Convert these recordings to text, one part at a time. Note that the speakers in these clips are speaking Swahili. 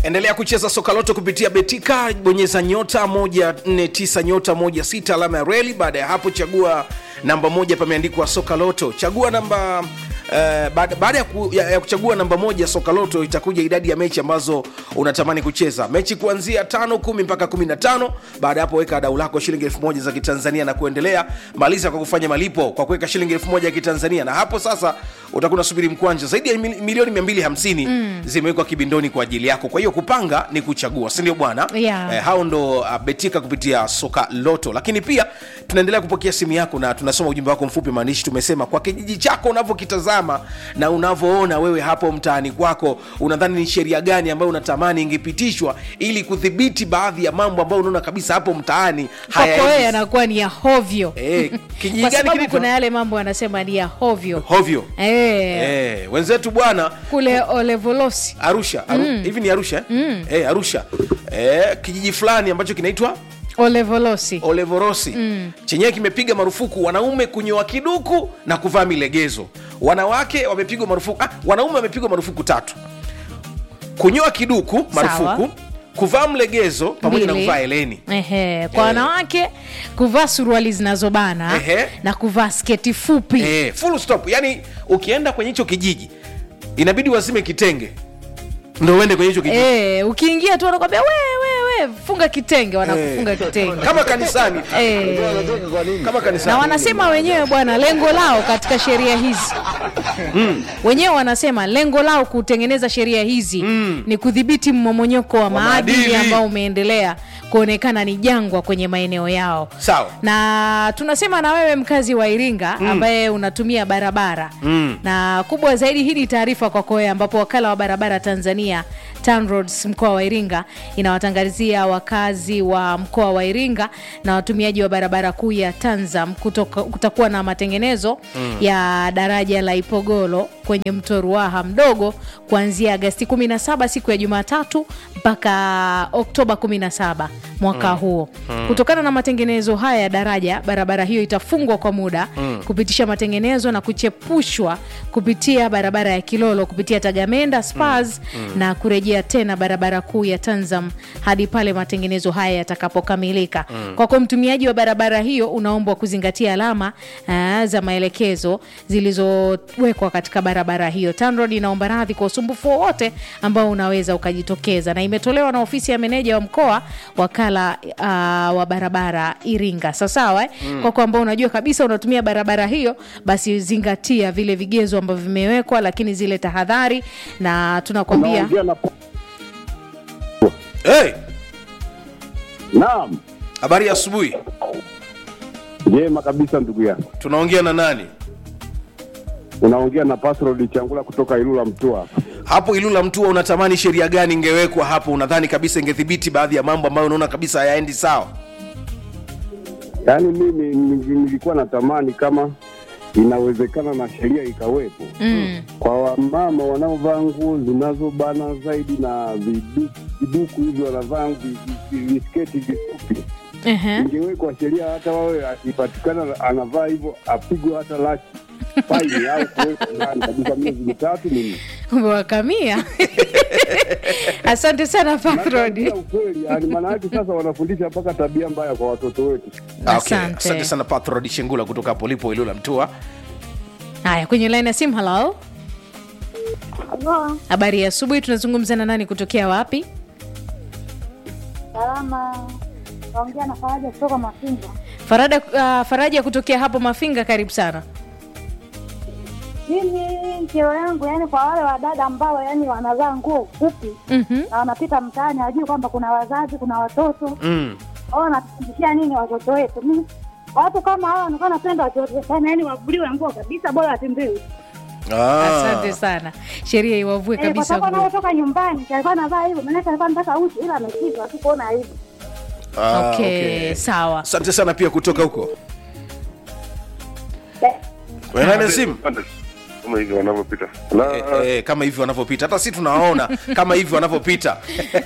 endelea kucheza soka loto kupitia betika bonyeza nyota 149 nyota 16 alama ya reli baada ya hapo chagua namba moja pameandikwa soka loto chagua namba Uh, baada baada ya, ku, ya, ya kuchagua namba moja soka loto itakuja idadi ya mechi ambazo unatamani kucheza mechi kuanzia tano kumi mpaka kumi na tano baada ya hapo weka dau lako shilingi elfu moja za kitanzania na kuendelea maliza kwa kufanya malipo kwa kuweka shilingi elfu moja ya kitanzania na hapo sasa utakuwa unasubiri mkwanja zaidi ya mil- milioni 250 mm. zimewekwa kibindoni kwa ajili yako kwa hiyo kupanga ni kuchagua sindio bwana Yeah. eh, hao ndo uh, betika kupitia soka loto lakini pia tunaendelea kupokea simu yako na tunasoma ujumbe wako mfupi maandishi tumesema kwa kijiji chako unavyokitazama na unavyoona wewe hapo mtaani kwako unadhani ni sheria gani ambayo unatamani ingepitishwa ili kudhibiti baadhi ya mambo ambayo unaona kabisa hapo mtaani kwako wewe hayaendi. yanakuwa ni ya hovyo Eh, kijiji kwa gani sababu kinaitwa? kuna yale mambo anasema ni ya hovyo hovyo Eh, eh, wenzetu bwana kule olevolosi arusha Aru, hivi ni arusha eh? mm. eh, arusha eh, kijiji fulani ambacho kinaitwa olevolosi olevorosi mm. chenyewe kimepiga marufuku wanaume kunyoa kiduku na kuvaa milegezo wanawake wamepigwa marufuku ah, wanaume wamepigwa marufuku tatu kunyoa kiduku marufuku Sawa. kuvaa mlegezo pamoja na Mbili. kuvaa eleni Ehe, kwa wanawake kuvaa suruali zinazobana Ehe. na kuvaa sketi fupi eh, full stop yani ukienda kwenye hicho kijiji inabidi wazime kitenge ndo uende kwenye hicho kijiji Eh, ukiingia tu wanakwambia we, we, we, funga kitenge wanakufunga kitenge kama kanisani Eh. kama kanisani na wanasema wenyewe bwana lengo lao katika sheria hizi wenyewe wanasema lengo lao kutengeneza sheria hizi ni kudhibiti mmomonyoko wa maadili maadili. ambao umeendelea kuonekana ni jangwa kwenye maeneo yao sawa na tunasema na wewe mkazi wa iringa mm. ambaye unatumia barabara mm. na kubwa zaidi hii ni taarifa kwako wewe ambapo wakala wa barabara tanzania TANROADS mkoa wa iringa inawatangazia wakazi wa mkoa wa iringa na watumiaji wa barabara kuu ya tanzam kutoka, kutakuwa na matengenezo mm. ya daraja la ipogolo kwenye mto ruaha mdogo kuanzia agasti 17 siku ya jumatatu mpaka oktoba 17 mwaka mm. huo mm. kutokana na matengenezo haya ya daraja barabara hiyo itafungwa kwa muda mm. kupitisha matengenezo na kuchepushwa kupitia barabara ya kilolo kupitia tagamenda spars mm. mm. na kurejea tena barabara kuu ya tanzam hadi pale matengenezo haya yatakapokamilika mm. kwako mtumiaji wa barabara hiyo unaombwa kuzingatia alama uh, za maelekezo zilizowekwa katika barabara hiyo tanrod inaomba radhi kwa usumbufu wowote ambao unaweza ukajitokeza na imetolewa na ofisi ya meneja wa mkoa wakala uh, wa barabara iringa sawasawa eh? mm. kwako ambao unajua kabisa unatumia barabara hiyo basi zingatia vile vigezo ambavyo vimewekwa lakini zile tahadhari na tunakwambia Unaongea na hey, naam, habari ya asubuhi njema kabisa ndugu yangu. tunaongea na nani Unaongea na Pascal Changula kutoka Ilula Mtua. hapo ilula mtua unatamani sheria gani ingewekwa hapo unadhani kabisa ingedhibiti baadhi ya mambo ambayo unaona kabisa hayaendi sawa Yaani mimi nili- nilikuwa natamani kama inawezekana na sheria ikawepo mm, kwa wamama wanaovaa nguo zinazobana zaidi na vidu- viduku hivi wanavaa vi- vi- visketi vifupi, ehe. ingewekwa sheria hata wawe akipatikana anavaa hivyo apigwe hata laki faini au kuwekwa ndani kabisa miezi mitatu minne. umewakamia asante sana Nakwambia Pathrod. ukweli, yani maana yake sasa wanafundisha mpaka tabia mbaya kwa watoto wetu. Ah, okay. Asante. asante sana pathrod shengula kutoka hapo lipo ilula mtua haya kwenye laini ya simu halo Halo, habari ya asubuhi tunazungumza na nani kutokea wapi salama. Naongea na Faraja kutoka Mafinga. Farada, uh, faraja kutokea hapo mafinga karibu sana Mimi kero yangu yani kwa wale wadada ambao yani wanavaa nguo fupi Mhm. na wanapita mtaani, hawajui kwamba kuna wazazi, kuna watoto mm. au wanatufundishia nini watoto wetu. Mimi watu kama hao wanakuwa napenda watoto sana, yani wavuliwe nguo kabisa, bora watembewe ah. asante sana sheria iwavue eh, kwa kabisa sababu nguo. anaotoka nyumbani alikuwa anavaa hivyo, maanake alikuwa anataka uchi, ila ameshindwa tu kuona hivyo. Ah, okay, sawa asante sana pia kutoka huko Eh, Kwenye laini ya simu kama hivyo wanavyopita na eh, eh, kama hivi wanavyopita hata si tunawaona kama hivi wanavyopita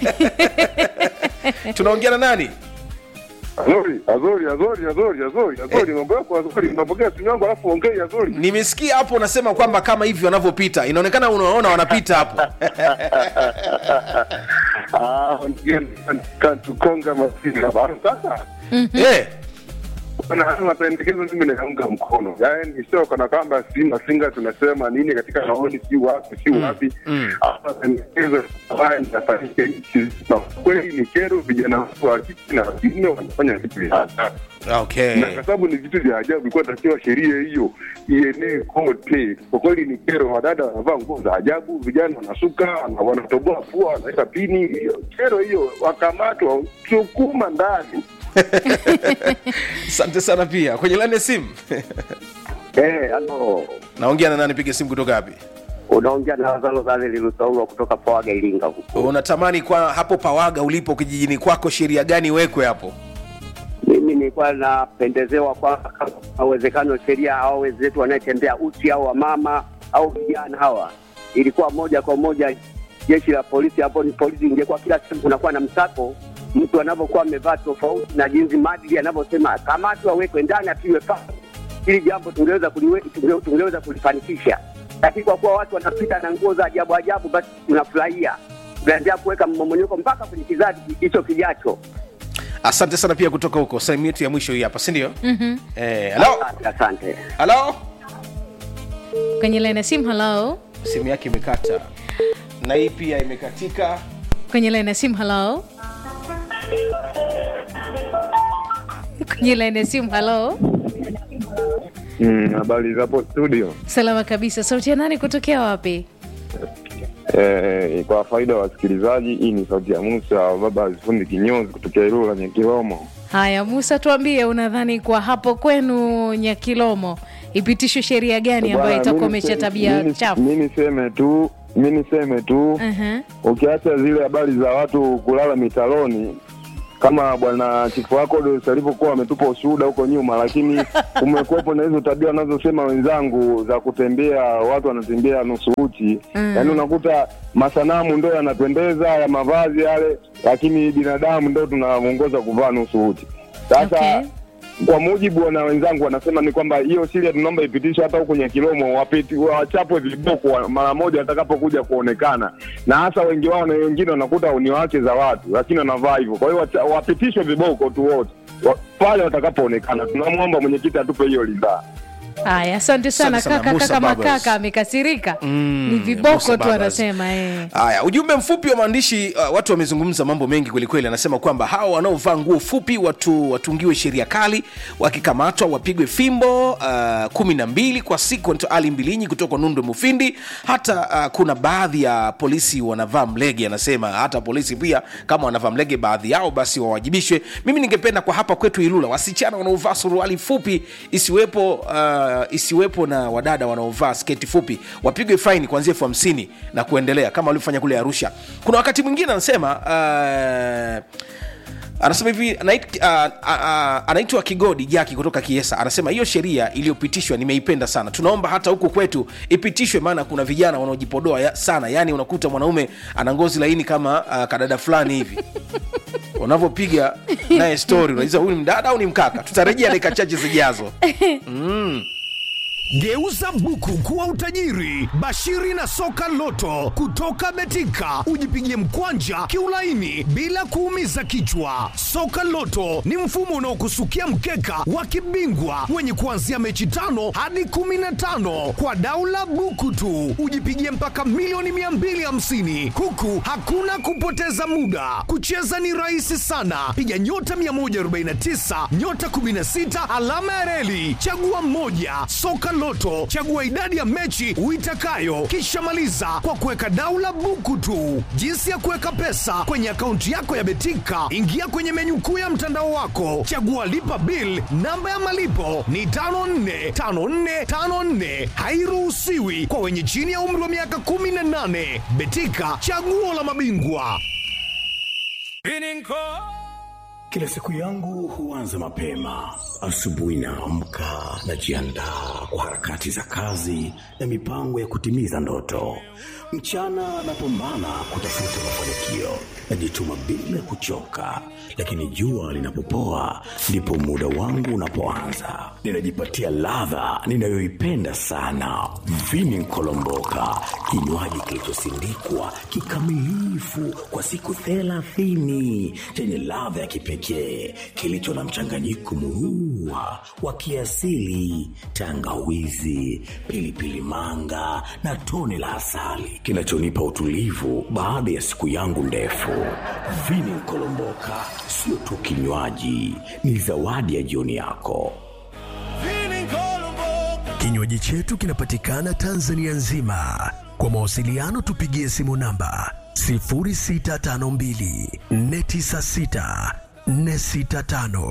tunaongea na nani Azori, Azori, Azori, Azori, Azori, Azori, mambo yako Azori, unapokea simu yangu alafu ongei Azori. nimesikia hapo unasema kwamba kama hivi wanavyopita inaonekana unaona wanapita hapo Ah, ndio katukonga masinga bana. Sasa Eh, Bwana, haya mapendekezo mimi nayaunga mkono, yaani sio kana kwamba si masinga tunasema nini katika maoni, si wapi si wapi. Haya mapendekezo haya yanafanyika nchi nzima. Kweli ni kero, vijana wetu wa kike na wa kiume wanafanya vitu vya ajabu, okay. na kwa sababu ni vitu vya ajabu, ilikuwa takiwa sheria hiyo ienee kote. Kwa kweli ni kero, wadada wanavaa nguo za ajabu, vijana wanasuka, wana- wanatoboa pua, wanaweka pini. Hiyo kero hiyo, wakamatwa, sukuma ndani. Asante sana pia. Kwenye laini ya simu. Eh, ano Naongea na nani? Piga simu kutoka wapi? unaongea na Lazaro Zaleli Lusaulwa kutoka Pawaga Iringa huko. Unatamani kwa hapo Pawaga ulipo kijijini kwako sheria gani iwekwe hapo? Mimi nilikuwa napendezewa kwa kama uwezekano sheria hao wenzetu wanayetembea uchi au wamama au vijana hawa, ilikuwa moja kwa moja jeshi la polisi hapo, ni polisi ingekuwa kila siku kunakuwa na msako, mtu anavyokuwa amevaa tofauti na jinsi maadili yanavyosema, kamatwa, awekwe ndani, apigwe pasi. Hili jambo tungeweza kuliwe- tunge- tungeweza kulifanikisha, lakini kwa kuwa watu wanapita na nguo za ajabu ajabu, basi tunafurahia, tunaendelea kuweka mmomonyoko mpaka kwenye kizazi hicho kijacho. Asante sana pia kutoka huko. Sehemu yetu ya mwisho hii hapa, si ndio? Mhm. Eh, hello? Asante, asante. Hello? kwenye laini ya simu halo Simu yake imekata. Na hii pia imekatika. kwenye laini ya simu halo kwenye laini ya simu halo Mm, habari zapo studio. salama kabisa sauti ya nani kutokea wapi Eh, kwa faida ya wasikilizaji, hii ni sauti ya Musa baba azifundi kinyozi kutokea Ilula Nyakilomo. haya musa tuambie unadhani kwa hapo kwenu nyakilomo ipitishwe sheria gani ambayo Bwana, itakomesha mimi se- tabia mimi- chafu Mi niseme tu mi niseme tu Mhm. ukiacha zile habari za watu kulala mitaloni kama bwana chifu wako Dos alivyokuwa ametupa ushuhuda huko nyuma, lakini kumekuwepo na hizo tabia wanazosema wenzangu za kutembea, watu wanatembea nusu uchi Mm. yaani unakuta masanamu ndo yanapendeza ya mavazi yale, lakini binadamu ndo tunaongoza kuvaa nusu uchi. Sasa Okay. kwa mujibu wa na wenzangu wanasema ni kwamba hiyo sheria tunaomba ipitishwe hata huko Nyakilomo, wapiti wachapwe viboko wa- mara moja watakapokuja kuonekana, na hasa wengi wao na wengine wanakuta ni wake za watu, lakini wanavaa hivyo. Kwa hiyo wacha- wapitishwe viboko tu wote wa- pale watakapoonekana. Tunamwomba mwenyekiti atupe hiyo ridhaa. haya asante sana Asante sana, kaka Musa kaka Babas. makaka amekasirika Mm, ni viboko Musa tu Babas. anasema eh. Haya, ujumbe mfupi wa maandishi uh, watu wamezungumza mambo mengi kwelikweli. Anasema kwamba hawa wanaovaa nguo fupi watu watungiwe sheria kali, wakikamatwa wapigwe fimbo uh, kumi na mbili kwa siku. Anaitwa Ali Mbilinyi kutoka Nundu Mufindi. Hata uh, kuna baadhi ya polisi wanavaa mlege, anasema hata polisi pia kama wanavaa mlege baadhi yao basi wawajibishwe. Mimi ningependa kwa hapa kwetu Ilula wasichana wanaovaa suruali fupi isiwepo, uh, isiwepo na wadada wanaovaa sketi fupi wapigwe faini kuanzia elfu hamsini na kuendelea kama walivyofanya kule Arusha. Kuna wakati mwingine anasema uh, anasema hivi anait- ah, ah, ah, anaitwa Kigodi Jaki kutoka Kiesa, anasema hiyo sheria iliyopitishwa nimeipenda sana, tunaomba hata huku kwetu ipitishwe, maana kuna vijana wanaojipodoa ya, sana. Yani unakuta mwanaume ana ngozi laini kama uh, kadada fulani hivi unavyopiga naye story unaiza huyu ni mdada au ni mkaka. Tutarejea dakika chache zijazo. Geuza buku kuwa utajiri. Bashiri na soka loto kutoka Betika, ujipigie mkwanja kiulaini bila kuumiza kichwa. Soka loto ni mfumo unaokusukia mkeka wa kibingwa wenye kuanzia mechi tano hadi kumi na tano kwa daula buku tu, ujipigie mpaka milioni 250 huku hakuna kupoteza muda. Kucheza ni rahisi sana, piga nyota 149 nyota 16 alama ya reli, chagua mmoja. Soka Loto, chagua idadi ya mechi uitakayo, kisha maliza kwa kuweka daula buku tu. Jinsi ya kuweka pesa kwenye akaunti yako ya Betika, ingia kwenye menyu kuu ya mtandao wako, chagua lipa bill. Namba ya malipo ni 545454, hairuhusiwi kwa wenye chini ya umri wa miaka 18. Betika, chaguo la mabingwa. Kila siku yangu huanza mapema. Asubuhi naamka, najiandaa kwa harakati za kazi na mipango ya kutimiza ndoto. Mchana napambana kutafuta mafanikio, najituma bila kuchoka, lakini jua linapopoa ndipo muda wangu unapoanza. Ninajipatia ladha ninayoipenda sana, vini kolomboka, kinywaji kilichosindikwa kikamilifu kwa siku thelathini chenye ladha ya kipekee kilicho na mchanganyiko murua wa kiasili, tangawizi, pilipili manga na tone la asali kinachonipa utulivu baada ya siku yangu ndefu. Vini kolomboka sio tu kinywaji, ni zawadi ya jioni yako. Kinywaji chetu kinapatikana Tanzania nzima. Kwa mawasiliano tupigie simu namba 0652 496 465.